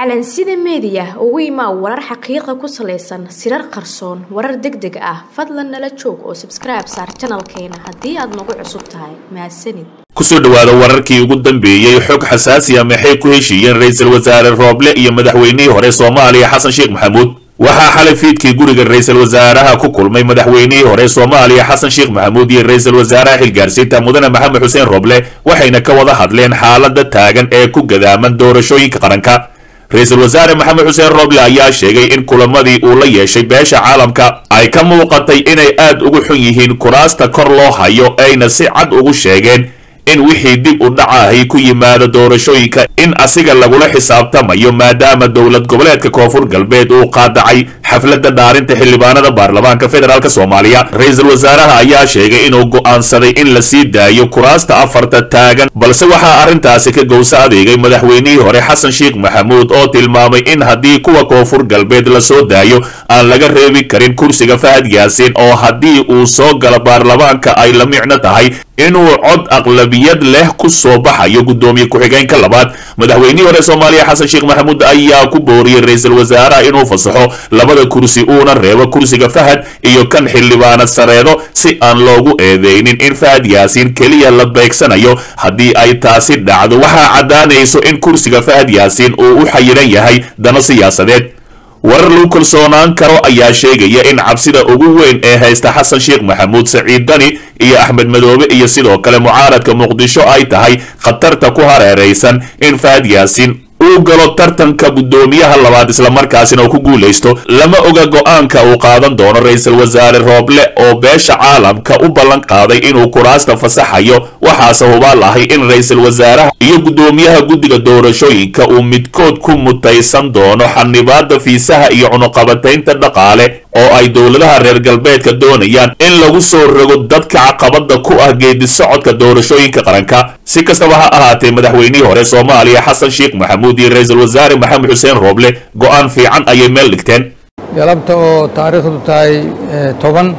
calansida meediya ugu imaa warar xaqiiqa ku salaysan sirar qarsoon warar deg deg ah fadlan nala joog oo sabskribe saar janalkeena haddii aad nagu cusub tahay mahadsanid kusoo dhowaada wararkii ugu dambeeyey xog xasaasiya maxay ku heshiiyeen ra-iisul wasaare rooble iyo madaxweynihii hore soomaaliya xasan sheekh maxamuud waxaa xalay fiidkii guriga ra-iisul wasaaraha ku kulmay madaxweynihii hore soomaaliya xasan sheekh maxamuud iyo ra-iisul wasaaraha xilgaarsiinta mudane maxamed xuseen rooble waxayna ka wada hadleen xaalada taagan ee ku gadaaman doorashooyinka qaranka ra-iisul wasaare maxamed xuseen rooble ayaa sheegay in kulamadii uu la yeeshay beesha caalamka ay ka muuqatay inay aad ugu xun yihiin kuraasta kor loo hayo ayna si cad ugu sheegeen in wixii dib u dhacahay ku yimaado doorashooyinka in asiga lagula xisaabtamayo maadaama dowlad goboleedka koonfur galbeed uu qaadacay xafladda dhaarinta xildhibaanada baarlamaanka federaalk soomaaliya ra-iisul wasaaraha ayaa sheegay inuu go'aansaday in la sii daayo kuraasta afarta taagan balse waxaa arrintaasi ka gowsa adeegay madaxweynihii hore xasan sheekh maxamuud oo tilmaamay in haddii kuwa koonfur galbeed la soo daayo aan laga reebi karin kursiga fahad yaasiin oo haddii uu soo galo baarlamaanka ay la micno tahay inuu cod aqlabiyad leh ku soo baxayo guddoomiye ku-xigeenka labaad madaxweynihii hore soomaaliya xasan sheekh maxamuud ayaa ku booriyey ra-iisul wasaaraha inuu fasaxo labada kursi uuna reebo kursiga fahad iyo kan xildhibaanad sareedo si aan loogu eedeynin in fahad yaasiin keliya la beegsanayo haddii ay taasi dhacdo waxaa caddaanayso in kursiga fahad yaasiin uu u xayiran yahay dano siyaasadeed warar lagu kalsoonaan karo ayaa sheegaya in cabsida ugu weyn ee haysta xasan sheekh maxamuud saciid dani iyo axmed madoobe iyo sidoo kale mucaaradka muqdisho ay tahay khatarta ku hareeraysan in fahad yaasiin uu galo tartanka guddoomiyaha labaad islamarkaasina uu ku guulaysto lama oga go-aanka uu qaadan doono ra-iisul wasaare rooble oo beesha caalamka u ballan qaaday inuu kuraasta fasaxayo waxaase hubaal ahay in ra-iisul wasaaraha iyo guddoomiyaha guddiga doorashooyinka uu midkood ku mutaysan doono xanibaada fiisaha iyo cunuqabataynta dhaqaale oo ay dowladaha reer galbeedka doonayaan in lagu soo rogo dadka caqabada ku ah geedi socodka doorashooyinka qaranka si kastaba ha ahaatee madaxweynihii hore soomaaliya xasan sheekh maxamuud iyo ra-iisul wasaare maxamed xuseen rooble go-aan fiican ayay meel dhigteen galabta oo taariikhdu tahay toban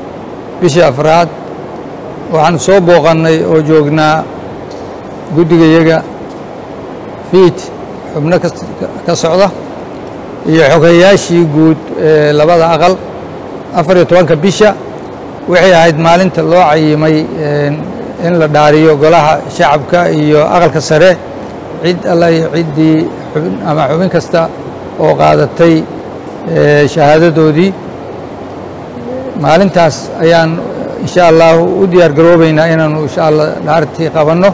bishii afraad waxaan soo booqannay oo joognaa guddigayaga fiid xubno ka socda iyo xogeyaashii guud ee labada aqal afar iyo tobanka bisha waxay ahayd maalinta loo cayimay in la dhaariyo golaha shacabka iyo aqalka sare cid alla iyo ciddii xubin ama xubin kasta oo qaadatay shahaadadoodii maalintaas ayaan insha allahu u diyaar garoobaynaa inaanu insha allah dhaartii qabanno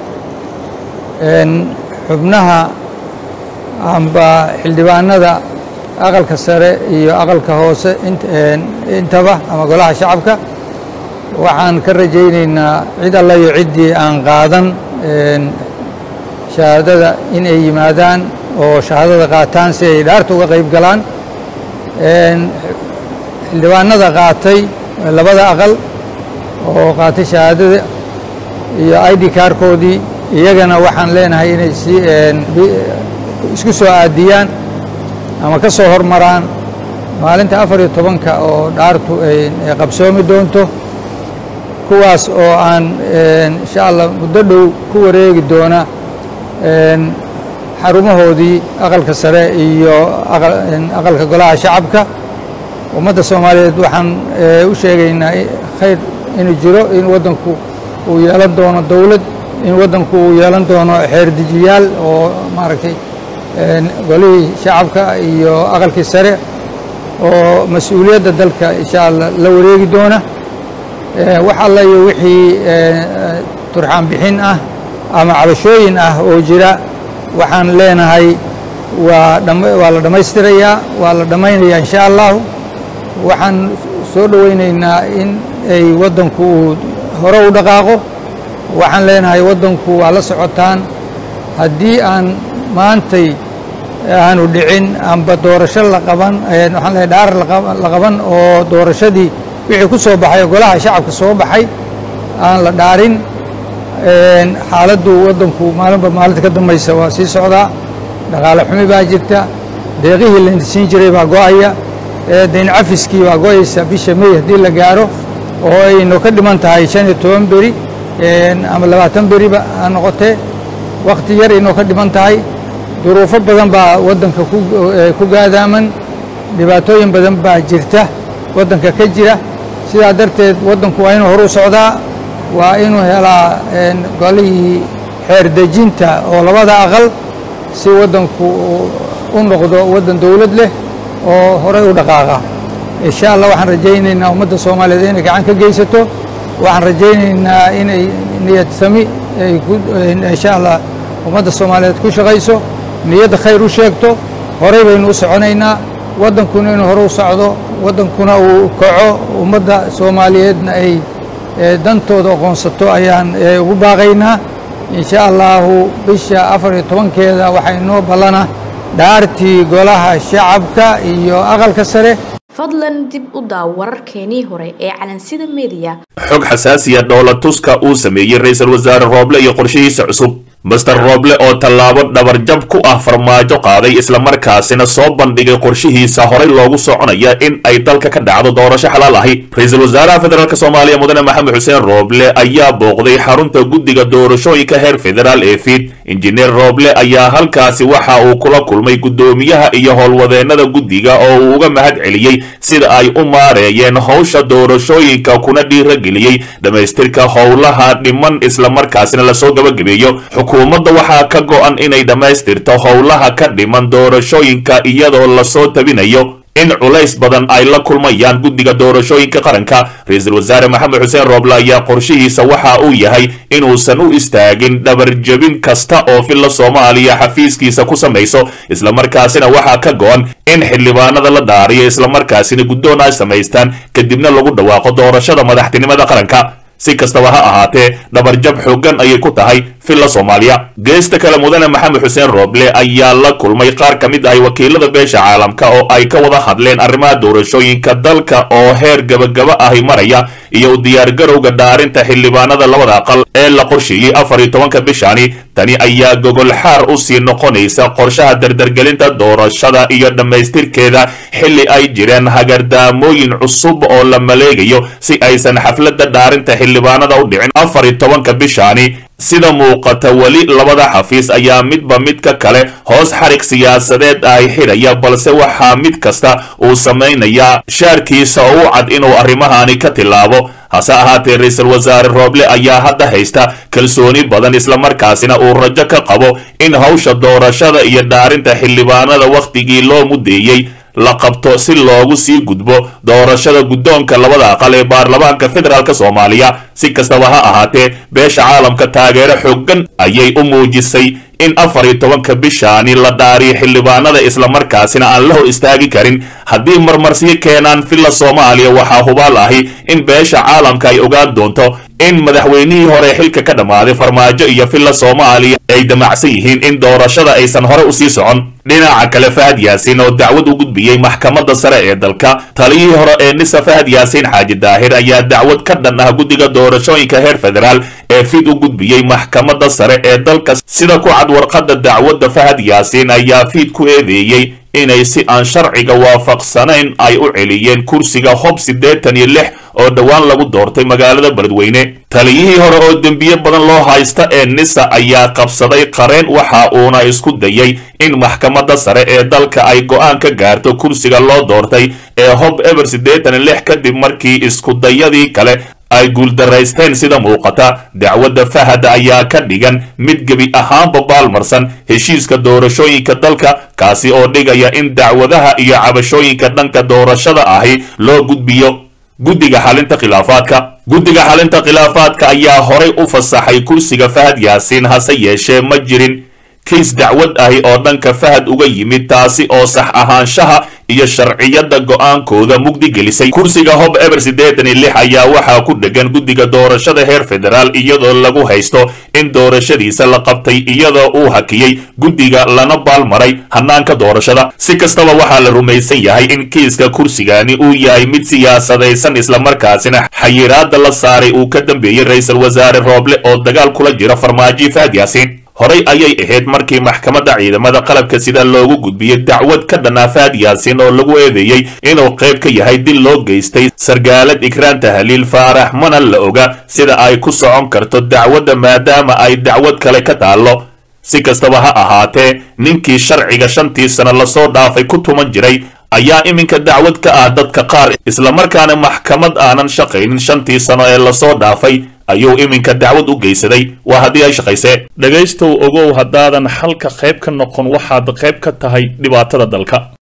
xubnaha amba xildhibaanada aqalka sare iyo aqalka hoose intaba ama golaha shacabka waxaan ka rajaynaynaa cid alla iyo ciddii aan qaadan shahaadada in ay yimaadaan oo shahaadada qaataan si ay dhaarta uga qayb galaan xildhibaanada qaatay labada aqal oo qaatay shahaadada iyo id kaarkoodii iyagana waxaan leenahay inay si isku soo aadiyaan ama ka soo hormaraan maalinta afar iyo tobanka oo dhaartu ay qabsoomi doonto kuwaas oo aan insha allah muddo dhow ku wareegi doona xarumahoodii aqalka sare iyo aqalka golaha shacabka ummadda soomaaliyeed waxaan u sheegaynaa khayr inuu jiro in waddanku uu yeelan doono dowlad in waddanku uu yeelan doono xeerdejiyaal oo maaragtay golihii shacabka iyo aqalkii sare oo mas-uuliyadda dalka insha allah la wareegi doona wax alla iyo wixii turxaan bixin ah ama cabashooyin ah oo jira waxaan leenahay waa waa la dhammaystirayaa waa la dhammaynayaa insha allahu waxaan soo dhowaynaynaa in ay waddanku uu hore u dhaqaaqo waxaan leenahay waddanku waa la socotaan haddii aan maantay aanu dhicin amba doorasho la qaban waxaan leehay dhaar la qaban oo doorashadii wixii ku soo baxay golaha shacabka soo baxay aan la dhaarin xaaladdu waddanku maalinba maalinta ka dambaysa waa sii socdaa dhaqaale xumi baa jirta deeqihii la siin jiray baa go'aya dayn cafiskii baa go'aysa bisha mey haddii la gaaro oo aynu ka dhiman tahay shan iyo toban beri ama labaatan beriba ha noqotee wakhti yar inoo ka dhiman tahay duruufo badan baa waddanka ku gaadaaman dhibaatooyin badan baa jirta waddanka ka jira sidaa darteed waddanku waa inuu horu socdaa waa inuu helaa golihii xeer dejinta oo labada aqal si waddanku u noqdo waddan dowlad leh oo horey u dhaqaaqa insha allah waxaan rajaynaynaa ummadda soomaaliyeed inay gacan ka geysato waxaan rajaynaynaa inay niyad sami ay insha allah ummadda soomaaliyeed ku shaqayso niyadda khayr u sheegto horey baynu u soconaynaa waddankuna inuu hore u socdo waddankuna uu kaco ummadda soomaaliyeedna ay dantooda aqoonsato ayaan ugu baaqaynaa insha allahu bisha afar iyo tobankeeda waxaa inoo ballana dhaartii golaha shacabka iyo aqalka sare fadlan dib u daaw wararkeenii hore ee calansida mediya xog xasaasiya dhoola tuska uu sameeyey ra-iisul wasaare rooble iyo qorshihiisa cusub master rooble oo tallaabo dhabarjab ku ah farmaajo qaaday islamarkaasina soo bandhigay qorshihiisa horey loogu soconaya in ay dalka ka dhacdo doorasho xalaal ahi ra-iisul wasaaraha federaalk soomaaliya mudane maxamed xuseen rooble ayaa booqday xarunta guddiga doorashooyinka heer federaal ee fiid injineer rooble ayaa halkaasi waxa uu kula kulmay guddoomiyaha iyo howlwadeennada guddiga oo uu uga mahad celiyey sida ay u maareeyeen howsha doorashooyinka kuna dhiirageliyey dhammaystirka howlaha dhiman islamarkaasina lasoo gabagabeeyo xukuumadda waxaa ka go-an inay dhammaystirto howlaha ka dhiman doorashooyinka iyadoo lasoo tabinayo in culays badan ay la kulmayaan guddiga doorashooyinka qaranka ra-iisul wasaare maxamed xuseen rooble ayaa qorshihiisa waxa uu yahay inuusan u istaagin dhabarjebin kasta oo filla soomaaliya xafiiskiisa ku samayso islamarkaasina waxaa ka go-an in xildhibaanada la dhaariyo islamarkaasina guddoon ay samaystaan kadibna lagu dhawaaqo doorashada madaxtinimada qaranka si kastaba ha ahaatee dhabarjab xooggan ayay ku tahay filla soomaaliya geesta kale mudane maxamed xuseen rooble ayaa la kulmay qaar ka mid ahay wakiilada beesha caalamka oo ay ka wada hadleen arrimaha doorashooyinka dalka oo heer gabagaba ahi maraya iyo u diyaargarowga dhaarinta xildhibaanada labada aqal ee la qorsheeyey afar iyo tobanka bishani tani ayaa gogol xaar u sii noqonaysa qorshaha dardargelinta doorashada iyo dhammaystirkeeda xilli ay jireen hagardaamooyin cusub oo la maleegayo si aysan xafladda dhaarinta xildhibaanada u dhicin afar iyo tobanka bishani sida muuqata weli labada xafiis ayaa midba midka kale hoos xarig siyaasadeed ay xidhaya balse waxaa mid kasta uu samaynayaa shaarkiisa oo u cad inuu arrimahani ka tilaabo hase ahaatee ra-iisul wasaare rooble ayaa hadda haysta kalsooni badan islamarkaasina uu rajo ka qabo in hawsha doorashada iyo dhaarinta xildhibaanada wakhtigii loo mudeeyey la qabto si loogu sii gudbo doorashada guddoonka labada aqal ee baarlamaanka federaalk soomaaliya si kastaba ha ahaatee beesha caalamka taageero xooggan ayay u muujisay in afar iyo tobanka bishaani la dhaariyo xildhibaanada islamarkaasina aan la hor istaagi karin haddii marmarsiyo keenaan filla soomaaliya waxaa hubaal ahi in beesha caalamka ay ogaan doonto in madaxweynihii hore xilka ka dhammaaday farmaajo iyo filla soomaaliya ay damacsan yihiin in doorashada aysan hore usii socon dhinaca kale fahad yaasiin oo dacwad u gudbiyey maxkamadda sare ee dalka taliyihii hore ee nisa fahad yaasiin xaaji daahir ayaa dacwad ka dhan ah guddiga doorashooyinka heer federaal ee fid u gudbiyey maxkamadda sare ee dalka sida ku cad warqadda dacwadda fahad yaasiin ayaa fiid ku eedeeyey inay si aan sharciga waafaqsanayn ay u celiyeen kursiga hob siddeetan iyo lix oo dhowaan lagu doortay magaalada beledweyne taliyihii hore oo dembiye badan loo haysta ee nisa ayaa qabsaday qareen waxa uuna isku dayay in maxkamadda sare ee dalka ay go'aan ka gaarto kursiga loo doortay ee hob eber siddeetan iyo lix kadib markii iskudayadii kale ay guuldaraysteen sida muuqata dacwadda fahad ayaa ka dhigan mid gebi ahaanba baalmarsan heshiiska doorashooyinka dalka kaasi oo dhigaya in dacwadaha iyo cabashooyinka dhanka doorashada ahi loo gudbiyo guddiga xalinta khilaafaadka guddiga xalinta khilaafaadka ayaa horay u fasaxay kursiga fahad yaasiin hase yeeshee ma jirin kiis dacwad ahi oo dhanka fahad uga yimid taasi oo sax ahaanshaha iyo sharciyadda go'aankooda mugdi gelisay kursiga hob eber siddeetan iyo lix ayaa waxaa ku dhegan guddiga doorashada heer federaal iyadoo lagu haysto in doorashadiisa la qabtay iyadoo uu hakiyey guddiga lana baalmaray hannaanka doorashada si kastaba waxaa la rumaysan yahay in kiiska kursigani uu yahay mid siyaasadaysan islamarkaasina xayiraadda la saaray uu ka dambeeyey ra-iisul wasaare rooble oo dagaal kula jira farmaajo fahad yaasiin horey ayay ahayd markii maxkamadda ciidamada qalabka sida loogu gudbiyey dacwad ka dhanaa fahad yaasiin oo lagu eedeeyey inuu qayb ka yahay dil loo geystay sargaalad ikraan tahliil faarax mana la oga sida ay ku socon karto dacwadda maadaama ay dacwad kale ka taallo si kastaba ha ahaatee ninkii sharciga shantii sano lasoo dhaafay ku tuman jiray ayaa iminka dacwad ka ah dadka qaar islamarkaana maxkamad aanan shaqaynin shantii sano ee lasoo dhaafay ayuu iminka dacwad u geysaday waa haddii ay shaqaysee dhegaystow ogow haddaadan xalka qayb ka noqon waxaad qayb ka tahay dhibaatada dalka